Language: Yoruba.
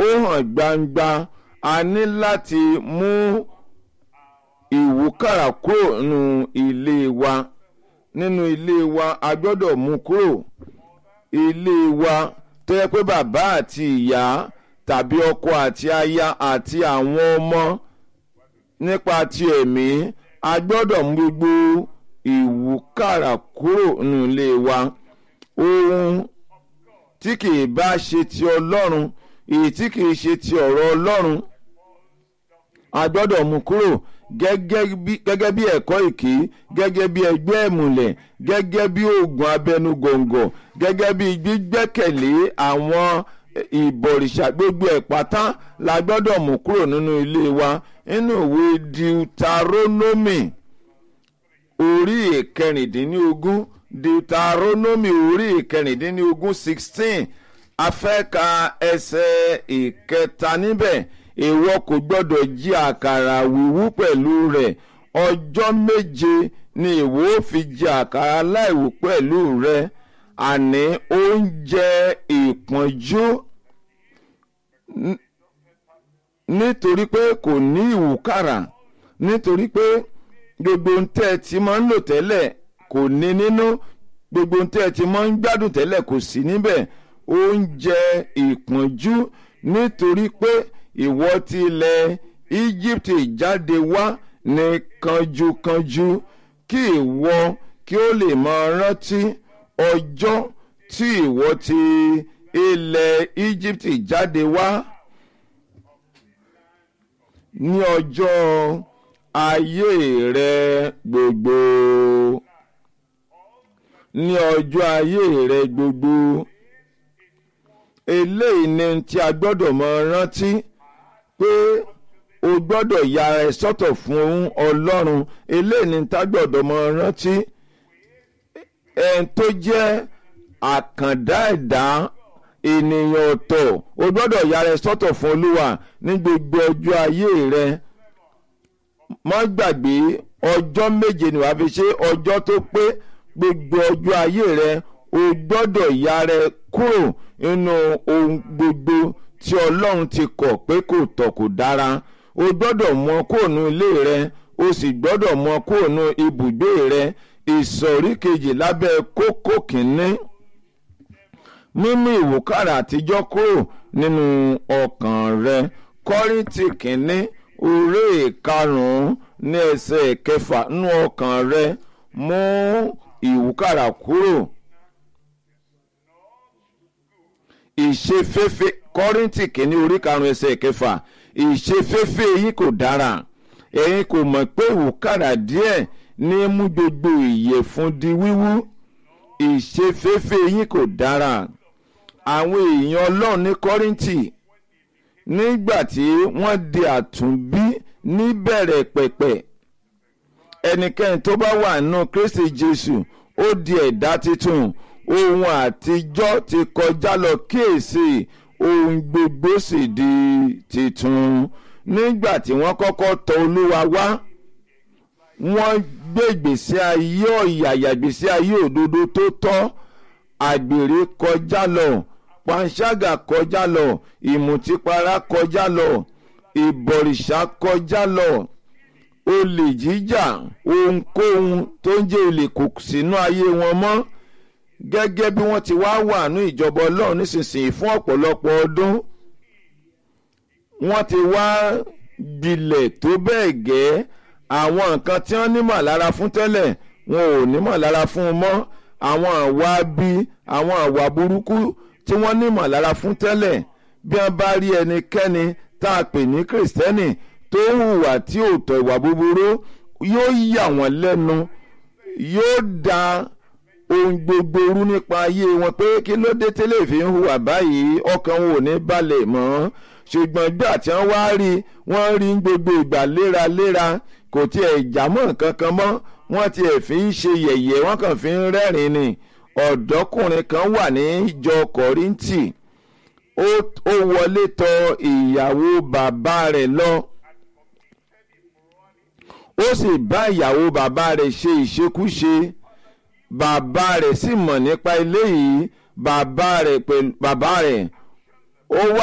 ó hàn gbangba a ní láti mú ìwúkàrà kúrò nínú ilé wa nínú ilé wa a gbọ́dọ̀ mú kúrò ilé wa tó yẹ pé bàbá àti ìyá tàbí ọkọ àti aya àti àwọn ọmọ nípa ti ẹ̀mí a gbọ́dọ̀ mú gbogbo ìwúkàrà kúrò nínú ilé wa ohun tí kìí bá ṣe ti ọlọ́run èyí tí kìí ṣe ti ọ̀rọ̀ ọlọ́run a gbọ́dọ̀ mú kúrò gẹ́gẹ́ bí ẹ̀kọ́ ìkí gẹ́gẹ́ bí ẹgbẹ́ ìmùlẹ̀ gẹ́gẹ́ bí oògùn abẹnugọ̀ngọ̀ gẹ́gẹ́ bí gbígbẹ́kẹ̀lé àwọn ìbọ̀rìṣà gbogbo ẹ̀ pátá la gbọ́dọ̀ mú kúrò nínú ilé wa nínú ìwé deuteronomy orí ìkẹrìndínlógún deuteronomy orí ìkẹrìndínlógún sixteen afẹ́ka ẹsẹ̀ ìkẹta níbẹ̀ ìwọ kò gbọ́dọ̀ jí àkàrà wíwú pẹ̀lú rẹ̀ ọjọ́ méje ni ìwọ ó fi jí àkàrà láìwú pẹ̀lú rẹ̀ àní oúnjẹ ìpọ́njú nítorí pé kò ní ìwúkàrà nítorí pé gbogbo ohun tẹ́ ẹ ti máa ń lò tẹ́lẹ̀ kò ní nínú gbogbo ohun tẹ́ ẹ ti máa ń gbádùn tẹ́lẹ̀ kò sí níbẹ̀ oúnjẹ ìpọ́njú nítorí pé ìwọ ti ilẹ̀ Egypt jáde wá ní kanjúkanjú kí ìwọ kí ó lè máa rántí ọjọ́ tí ìwọ ti ilẹ̀ Egypt jáde wá ní ọjọ́ ayé rẹ gbogbo ní ọjọ́ ayé rẹ gbogbo eléyìí ni tí a gbọ́dọ̀ mọ rántí pé o gbọ́dọ̀ yára ẹ sọ́tọ̀ fún ọlọ́run eléyìí ni tá gbọ́dọ̀ mọ rántí ẹni tó jẹ́ àkàndá ẹ̀dá ènìyàn ọ̀tọ̀ o gbọ́dọ̀ yára ẹ sọ́tọ̀ fún olúwa ní gbogbo ọjọ́ ayé rẹ má gbàgbé ọjọ́ méje ni wàá fi ṣe ọjọ́ tó pé gbogbo ọjọ́ ayé rẹ o gbọ́dọ̀ yára ẹ kúrò nínú ohun gbogbo tí ọlọ́run ti kọ̀ pé kò tọ́ kò dára o gbọ́dọ̀ mú ọ kúrò nínú ilé rẹ o sì gbọ́dọ̀ mú ọ kúrò nínú ibùgbé rẹ ìsọ̀rí kejì lábẹ́ kókó kìíní mímú ìwúkàrà àtijọ́ kúrò nínú ọkàn rẹ kọ́ríntì kìíní orí ìkarùn-ún ní ẹsẹ̀ kẹfà nínú ọkàn rẹ mú ìwúkàrà kúrò ìṣeféfé kọ́ríntì kìíní orí karùn-ún ẹsẹ̀ kẹfà ìṣeféfé yìí kò dára ẹ̀yin kò mọ̀ pé ìwúkàrà díẹ̀ ní mú gbogbo ìyẹ̀fun di wíwú ìṣeféfé yìí kò dára àwọn èèyàn ọlọ́run ní kọ́ríntì nígbà tí wọ́n di àtúnbí níbẹ̀rẹ̀ pẹ̀pẹ̀ ẹnikẹ́ni tó bá wà nínú kristi jésù ó di ẹ̀dá tuntun ohun àtijọ́ ti kọjá lọ kíyèsí ohun gbogbo sì di titun nígbà tí wọ́n kọ́kọ́ tọ̀ olúwa wá wọ́n gbé ìgbésí ayé ọ̀yàyà ìgbésí ayé òdodo tó tọ́ àgbèrè kọjá lọ panṣágà kọjá lọ ìmùtípara kọjá lọ ìbọ̀rìṣà kọjá lọ olè jíjà ohunkóhun tó ń jẹ́ olè kò sínú ayé wọn mọ́ gẹ́gẹ́ bí wọ́n ti wá wà ní ìjọba ọlọ́run nísinsìnyí fún ọ̀pọ̀lọpọ̀ ọdún wọ́n ti wá gbilẹ̀ tó bẹ́ẹ̀ gẹ́ àwọn nǹkan tí wọ́n nímọ̀ lára fún tẹ́lẹ̀ wọn ò nímọ̀ lára fún un mọ́ àwọn àwa bí àwọn àwa burúkú tí wọ́n nímọ̀ lára fún tẹ́lẹ̀ bí wọ́n bá rí ẹnikẹ́ni tá a pè ní kìrìsìtẹ́nì tó hùwà tí ò tọ́ ìwà búburú yóò yà wọ́n lẹ́nu yóò da ohun gbogbo rú nípa ayé wọn pé kí ló dé tẹ́lẹ̀ fi ń hùwà báyìí ọkàn wọn ò ní balẹ̀ mọ́ ṣùgbọ́n gbà tí wọ́n wá rí wọ́n rí gbogbo ìgbà léraléra kò tiẹ̀ jámọ́ kankan mọ́ wọ́n tiẹ̀ fi ń ṣe yẹ̀yẹ́ wọ́n kàn fi ń rẹ́rìn ni ọ̀dọ́kùnrin kan wà ní ìjọ kọ́ríntì ó wọlé tọ ìyàwó bàbá rẹ̀ lọ ó sì bá ìyàwó bàbá rẹ̀ ṣe ìṣekúṣe bàbá rẹ̀ sì mọ̀ nípa eléyìí bàbá rẹ̀ ó wá.